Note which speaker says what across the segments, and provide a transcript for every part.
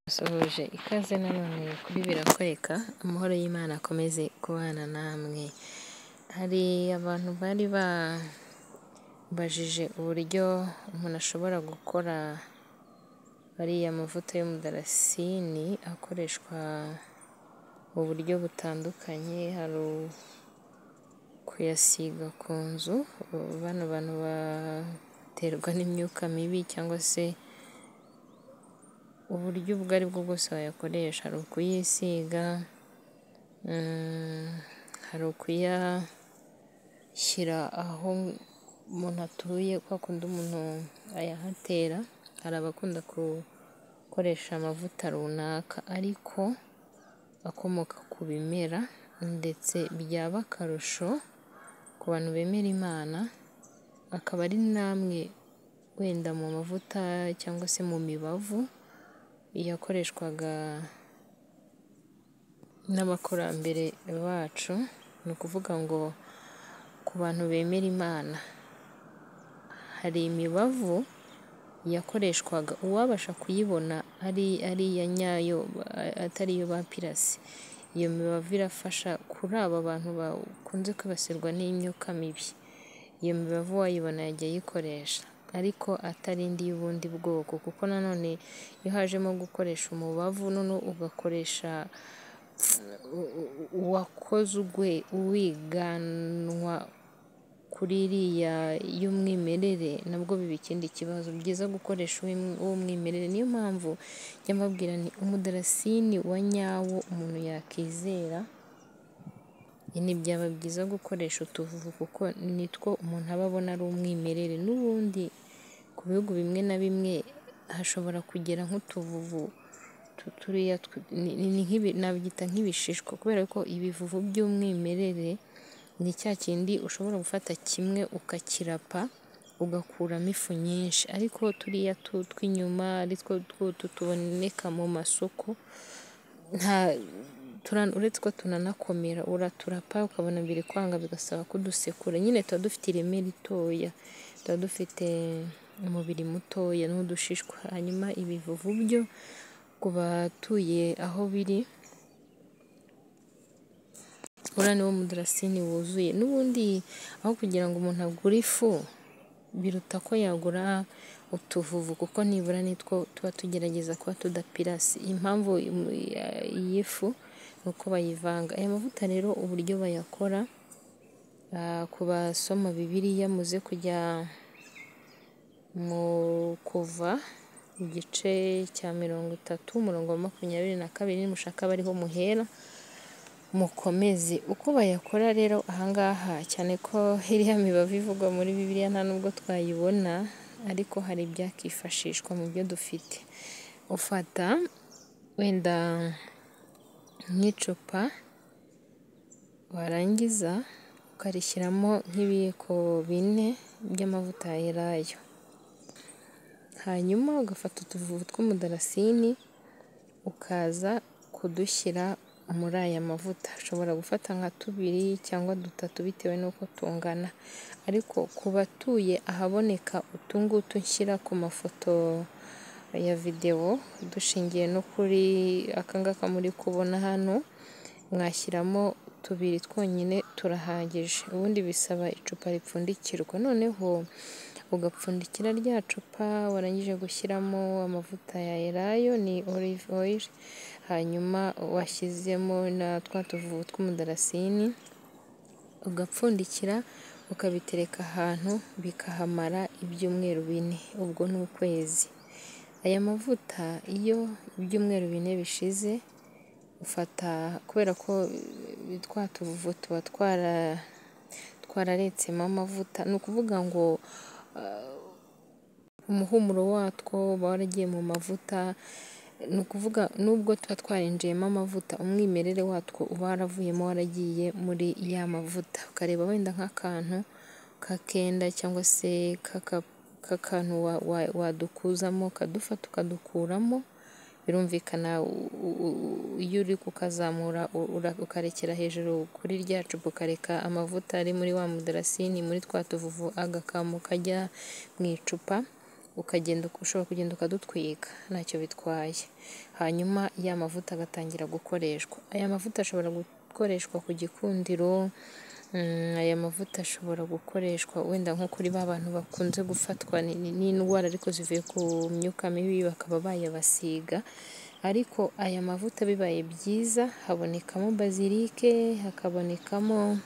Speaker 1: Musuhuje ikaze nanone kuri birakwereka, amahoro y'Imana akomeze kubana namwe, hari abantu bari bambajije uburyo umuntu ashobora gukora ariya mavuta y'umudarasini akoreshwa mu buryo butandukanye, hari kuyasiga ku nzu, bano bantu baterwa n'imyuka mibi cyangwa se uburyo ubwo ari bwo bwose wayakoresha, hari ukuyisiga, hari ukuyashyira aho umuntu atuye kwa kundi umuntu ayahatera, hari abakunda gukoresha amavuta runaka ariko akomoka ku bimera ndetse byaba akarusho ku bantu bemera Imana, akaba ari n'amwe wenda mu mavuta cyangwa se mu mibavu yakoreshwaga n'abakurambere bacu, ni ukuvuga ngo ku bantu bemera Imana, hari imibavu yakoreshwaga uwabasha kuyibona ari iya nyayo atari iyo bapirase, iyo mibavu irafasha kuri aba bantu bakunze kwibasirwa n'imyuka mibi, iyo mibavu uwayibona yajya ayikoresha ariko atari indi y'ubundi bwoko kuko nanone iyo hajemo gukoresha umubavu noneho ugakoresha uwakozwe wiganwa kuri iriya y'umwimerere nabwo biba ikindi kibazo, byiza gukoresha uw'umwimerere, niyo mpamvu njya mbabwira nti umudarasini wa nyawo umuntu yakizera, ntibyaba byiza gukoresha utuvuvu kuko nitwo umuntu aba abona ari umwimerere, n'ubundi ku bihugu bimwe na bimwe hashobora kugera nk'utuvuvu turiya nabyita nk'ibishishwa kubera ko ibivuvu by'umwimerere ni cya kindi ushobora gufata kimwe ukakirapa ugakuramo ifu nyinshi, ariko turiya tw'inyuma aritwo tuboneka mu masoko uretse ko tunanakomera uraturapa ukabona biri kwanga bigasaba kudusekura, nyine tuba dufite ireme ritoya, tuba dufite umubiri mutoya n'udushishwa, hanyuma ibivuvu byo ku batuye aho biri uriya niwo mudarasini wuzuye, n'ubundi aho kugira ngo umuntu agure ifu biruta ko yagura utuvuvu kuko nibura nitwo tuba tugerageza kuba tudapirase, impamvu y'ifu ni uko bayivanga, aya mavuta rero uburyo bayakora ku basoma bibiliya muze kujya mu kuva igice cya mirongo itatu umurongo wa makumyabiri na kabiri nimushaka abe ariho muhera mukomeze, uko bayakora rero aha ngaha cyane ko iriya mibavu ivugwa muri bibiliya nta nubwo twayibona ariko hari ibyakifashishwa mu byo dufite, ufata wenda nk'icupa warangiza ukarishyiramo nk'ibiyiko bine by'amavuta ya elayo, hanyuma ugafata utuvuvu tw'umudarasini ukaza kudushyira muri aya mavuta, ushobora gufata nka tubiri cyangwa dutatu bitewe n'uko tungana, ariko ku batuye ahaboneka utu ngutu nshyira ku mafoto ya videwo dushingiye no kuri aka ngaka muri kubona hano, mwashyiramo tubiri twonyine turahagije, ubundi bisaba icupa ripfundikirwa, noneho ugapfundikira rya cupa warangije gushyiramo amavuta ya elayo ni olive oil, hanyuma washyizemo na twa tuvuvu tw'umudarasini ugapfundikira ukabitereka ahantu bikahamara ibyumweru bine, ubwo ni ukwezi, aya mavuta iyo ibyumweru bine bishize ufata kubera ko twa tuvuvu tuba twararetsemo amavuta, ni ukuvuga ngo umuhumuro watwo uba waragiye mu mavuta, ni ukuvuga nubwo tuba twarinjiyemo amavuta umwimerere watwo uba waravuyemo waragiye muri ya mavuta, ukareba wenda nk'akantu k'akenda cyangwa se k'akantu wadukuzamo ukadufata ukadukuramo, birumvikana iyo uri kukazamura ukarekera hejuru kuri rya cupa ukareka amavuta ari muri wa mudarasini muri twa tuvuvu agakamuka ajya mu icupa ukagenda ushobora kugenda ukadutwika ntacyo bitwaye hanyuma ya mavuta agatangira gukoreshwa aya mavuta ashobora gukoreshwa ku gikundiro mm, aya mavuta ashobora gukoreshwa wenda nko kuri ba bantu bakunze gufatwa ni- n'indwara ariko zivuye ku myuka mibi bakaba bayabasiga ariko aya mavuta bibaye byiza habonekamo bazilike hakabonekamo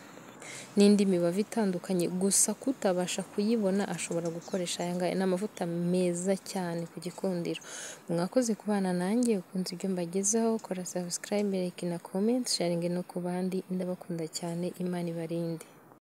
Speaker 1: n'indi mibavu itandukanye gusa kutabasha kuyibona ashobora gukoresha aya ngaya ni amavuta meza cyane ku gikundiro mwakoze kubana nanjye ukunze ibyo mbagezaho kora subscribe like na comment sharing no ku bandi ndabakunda cyane imana ibarinde